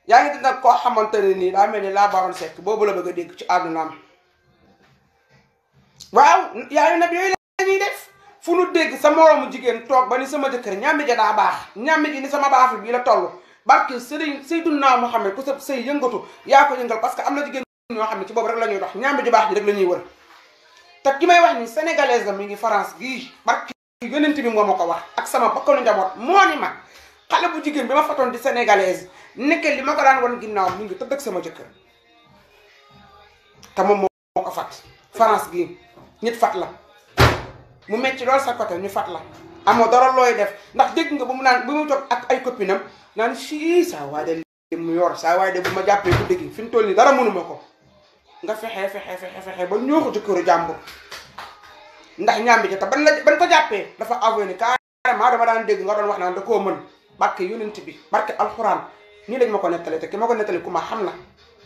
yaa ngi dina koo xamante ne nii daa mel ni laa baroon sekk boobu la bëgg a dégg ci àddunaam waaw yaa ngi nag yooyu la ñuy def fu nu dégg sa moroomu jigéen toog ba ni sama jëkkër ñàmbi ja daa baax ñàmbi ji ni sama baaxul bii la toll barke sëriñ Seydunaa Muhammad ku sa sëy yëngatu yaa ko yëngal parce que am na jigéen ñoo xam ne ci boobu rek la ñuy dox ñàmbi ju baax ji rek la ñuy wër te ki may wax ni sénégalaise la mi ngi France gii barke yonent bi moo ma ko wax ak sama bakkanu njaboot moo ni ma xale bu jigéen bi ma fatoon di sénégalaise nekke li ma ko daan wan ginnaaw mi ngi tëdd ak sama jëkkër te moom moo ko fat France gii nit fat la mu metti lool sa côté ñu fat la amoo dara looy def ndax dégg nga ba mu naan bu mu toog ak ay copinam naan sii saa waay de li mu yor saa waay de bu ma jàppee ku dégg fi mu toll nii dara mënuma ko nga fexe fexe fexe fexe ba ñoo ko jëkkëru jàmbur ndax ñaambi ja te ban la ban ko jàppee dafa avoué ni carrément dama daan dégg nga doon wax naan da koo mën barke yonent bi barke alxuraan nii lañ ma ko nettali te ki ma ko nettali ku ma xam la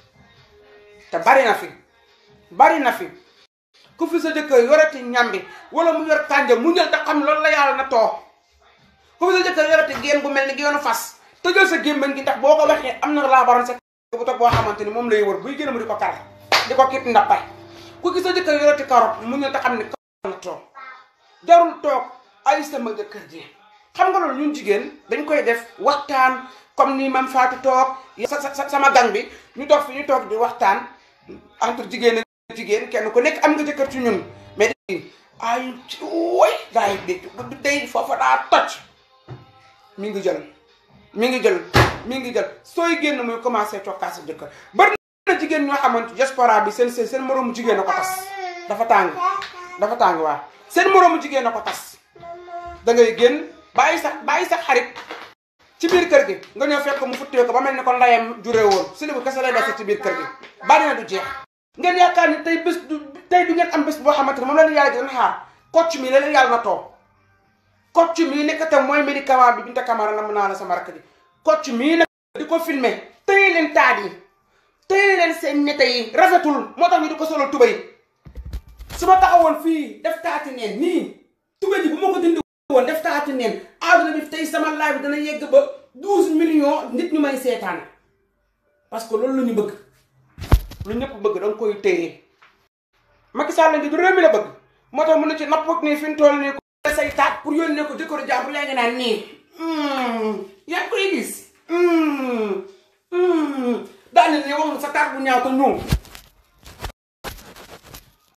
te bari na fi bari na fi ku fi sa jëkkër yorati ñambi wala mu yor kànja mu ñël te xam loolu la yàlla na too ku fi sa jëkkër yorati géem bu mel ni génn fas tëjal sa gémmañ gi ndax boo ko waxee am na laa baroon sa bu toog boo xamante ni moom lay wër buy génn mu di ko kar di ko kit ndappay ku gis sa jëkkër yorati karot mu ñël te xam ne na toog jarul toog ay sama jëkkër ji xam nga loolu ñun jigéen dañ koy def waxtaan comme ni mam Fatou toog sa sa sama gang bi ñu toog fi ñu toog di waxtaan entre jigéen ak jigéen kenn ku nekk am nga jëkkër ci ñun mais ay woy daay bi day foofa daa toj mi ngi jël mi ngi jël mi ngi jël sooy génn muy commencé cokkaas sa jëkkër bari na jigéen ñoo xamante diaspora bi seen seen seen moroomu jigéen a ko tas dafa tàng dafa tàng waa seen moroomu jigéen a ko tas da ngay génn bàyyi sa bàyyi sa xarit ci biir kër gi nga ñëw fekk mu futtee ko ba mel ni kon ndayam juree woon si li ko kese lay dese ci biir kër gi bari na du jeex ngeen yaakaar ni tey bés du tey du ngeen am bés boo xamante ne moom la leen yàlla di leen xaar kocc mi la leen yàlla na toog kocc mii nekk te mooy médicament bi Binta Camara la mën naa la sama rakk ji kocc mii nag di ko filmer tëye leen taat yi tëye leen seen nete yi rafetul moo tax ñu di ko solal tubay su ma taxawoon fii def taati neen nii tubay ji bu ma ko dindi woon def taati neen àdduna bi tey sama live bi dana yegg ba douze millions nit ñu may seetaan parce que loolu la ñu bëgg lu ñëpp bëgg da nga koy téye Macky Sall ngi du réew mi la bëgg moo tax mu ne ci napp nii fi mu toll nii ko say taat pour yónnee ko jëkkëru jàmbur yaa ngi naan nii yaa ngi koy gis daane ne wax sa taat bu ñaaw te ñëw